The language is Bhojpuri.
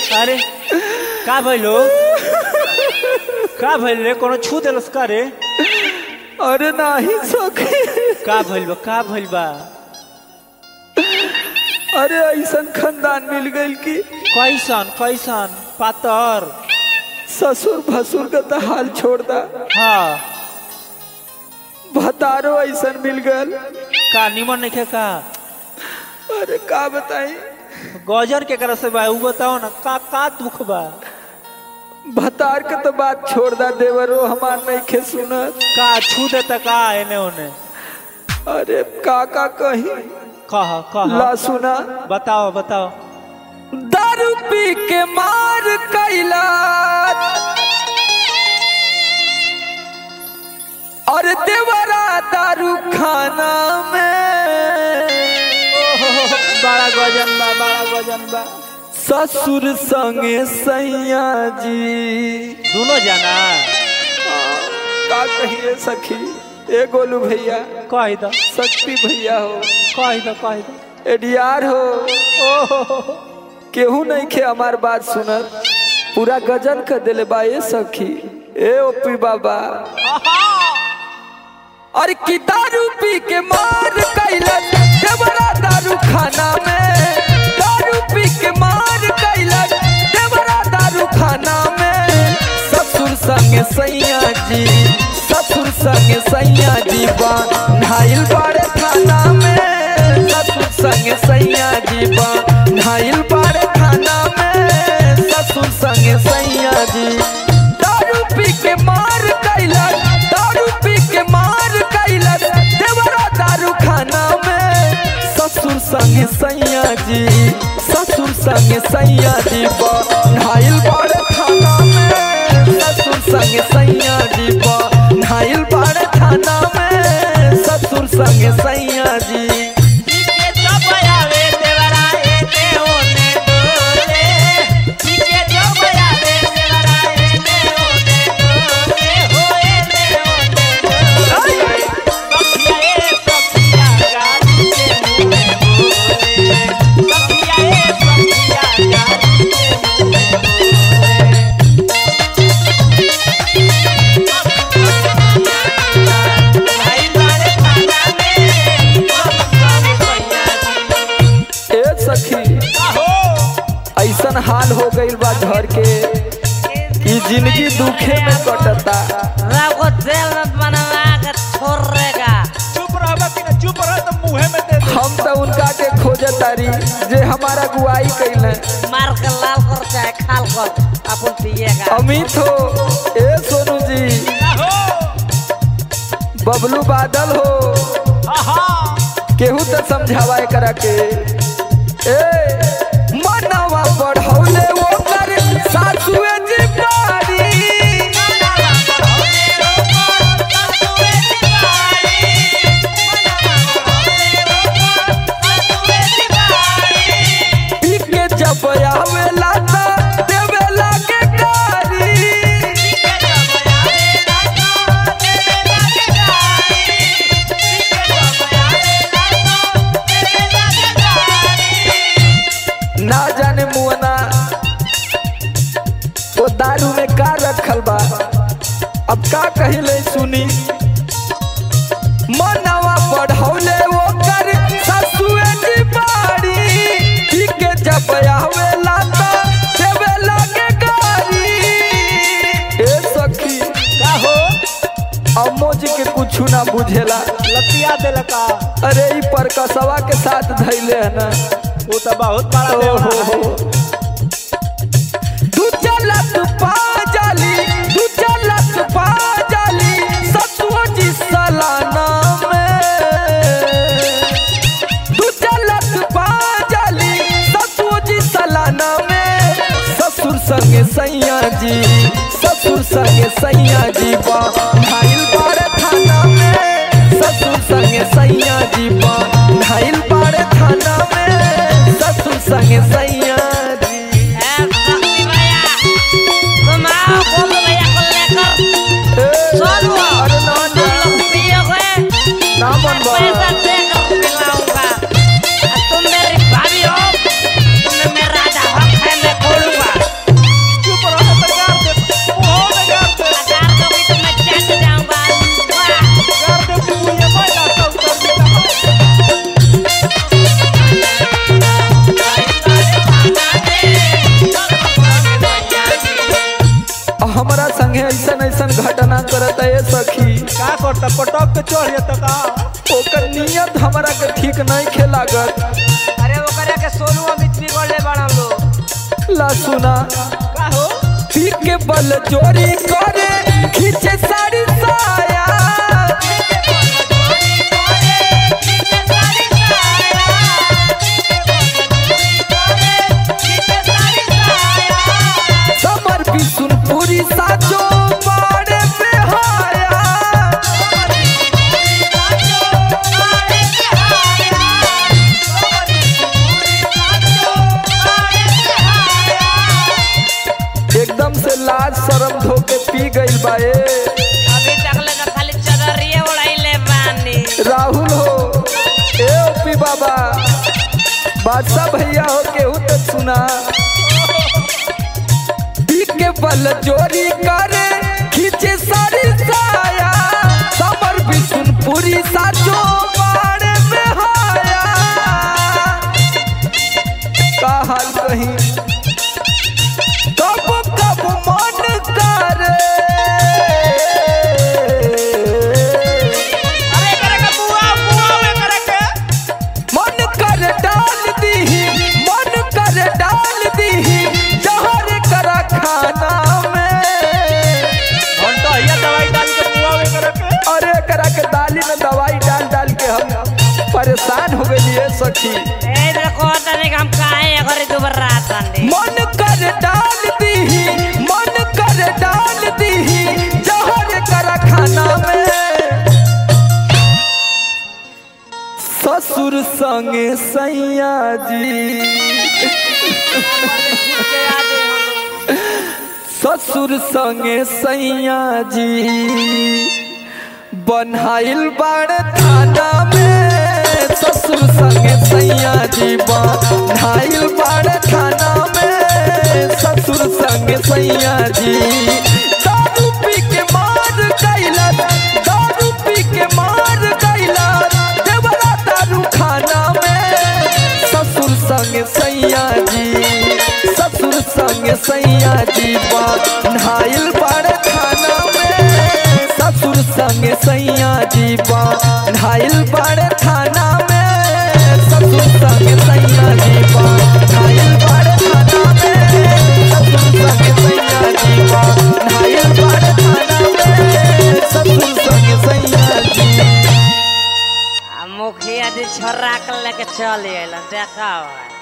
अरे का भइलो का भइल रे कोनो छू देलस का रे अरे नाही सखी का भइल बा का भइल बा अरे ऐसन खानदान मिल गइल कि कैसन कैसन पातर ससुर भसुर का तो हाल छोड़ दा हाँ भतारो ऐसन मिल गल का निमन नहीं का अरे का बताई गौजर के कर से बा उ बताओ ना का का दुख बा भतार के तो बात छोड़ दा देवरो हमार नहीं खे सुनत का छू देता का एने ओने अरे का का कही कह कह ला सुना बताओ बताओ दारू पी के मार कैला और देवरा दारू खाना में बड़ा गजन बा बड़ा गजन बा ससुर संगे सैया जी दोनों जाना का कहिए सखी ए गोलू भैया कह दो शक्ति भैया हो कह दो कह दो एडीआर हो ओहो केहू नहीं खे हमार बात सुनत पूरा गजन कर दिले बा ए सखी ए ओपी बाबा और की दारू पी के मार कैलक देवरा दारू खाना में दारू पी के मार कैलक देवरा दारू खाना में ससुर संगे सैया जी ससुर संगे सैया जी बा नाइल बाड़े खाना में ससुर संगे सैया जी बा नाइल बाड़े खाना में ससुर संगे सैया जी दारू पी के मार कैलक दारू पी के मार कैलक देवरा दारू खाना में ससुर संगे सैया जी ससुर संगे सैया जी नाइल बाड़ खाना में ससुर संगे सैया जी नाइल बाड़ खाना में ससुर संगे सैया जी ए सखी ऐसन हाल हो गइल बा घर के कि जिंदगी दुखे में कटता रघु तेल में बनवा के छोड़ेगा चुप रह कि ना चुप रह तो मुंह में दे दे हम तो उनका के खोजतारी जे हमारा गुआई कैले मार के लाल कर चाहे खाल कर अपन पिएगा अमित हो ए सोनू जी बबलू बादल हो केहू तो समझावा एकरा के ए मनवा बढ़ौले ओकर सासुए जी बारी पी के जब आवेला त देवेला के गारी ना जाने मुअना वो दारू में का रखल बा अब का कहिले सुनी मनवा बढ़ौले ओकर ससुए जी बाड़ी पी के जब आवेला त देवेला के गारी ए सखी का हो अम्मो जी के कुछ ना बुझेला लतिया देला का अरे ई परकसवा के साथ धैले है ना वो तो बहुत बड़ा ओहो देवरा है हो तू चलत पा जाली तू चलत पा जाली ससुओ जी सलाना में तू चलत पा जाली ससुओ जी सलाना में ससुर संगे सैया जी ससुर संगे सैया जी बा ढाइल बार थाना में ससुर संगे सैया जी बा ढाइल बार थाना में ससुर संगे सैया जी ए, शक्ति भैया तुम आओ गोलू भैया को लेकर ए, चलो अरे ना तुम जा लोग पियोगे ना मन बा पैसा देकर पिलाऊंगा और तुम मेरी भाभी हो तुम्हें मेरा राजा हक है मैं खोलूंगा त पटक के चढ़ जाता का ओकर नियत हमरा के ठीक नहीं खेलागत अरे ओकरा के सोनू अमित बिगड़ ले बड़ा लोग ला सुना का हो पी के बल चोरी करे खींचे साड़ी साया समर भी सुन पूरी साचो बाड़े पे हाया एकदम से लाज शरम धोके पी गइल बा ए अभी तक ले तो खाली चदरिए उड़ाइले बानी राहुल हो ए ओपी बाबा बादशाह भैया हो केहू तो सुना पी के बल चोरी करे खींचे सारी साया समर भी सुन पूरी साचो बाड़े में हाया का हाल कहीं कब कब मन करे अरे करे के बुआ बुआ वे करे के मन कर डाल दीही मन कर डाल दीही जहर कर खाना में घंटा हिया दवाई डाल के पुआ में करे के अरे करा के दाली में दवाई डाल डाल के हम परेशान हो गए सखी ए देखो तने हम काहे घरे दुबर रात आंदी मन कर डाल दीही मन कर डाल दीही जहर कर खाना में ससुर संगे सैया जी ससुर संगे सैया जी बनहाइल बाड़ थाना में ससुर संगे सैया जी बनहाइल बाड़ थाना में ससुर संगे सैया जी दारू पी के मार गइला दारू पी के मार गइला देवरा दारू खाना में ससुर संगे सैया जी ससुर संगे सैया जी नहाइल बड़ खाना में ससुर संगे सैया जी नहाइल बड़ थाना में ससुर संगे सैया जी नहाइल बड़ थाना में ससुर संगे सैया जी नहाइल बड़ थाना में ससुर संगे सैया जी मुखिया दी छोरा के लेके चल आइल देखा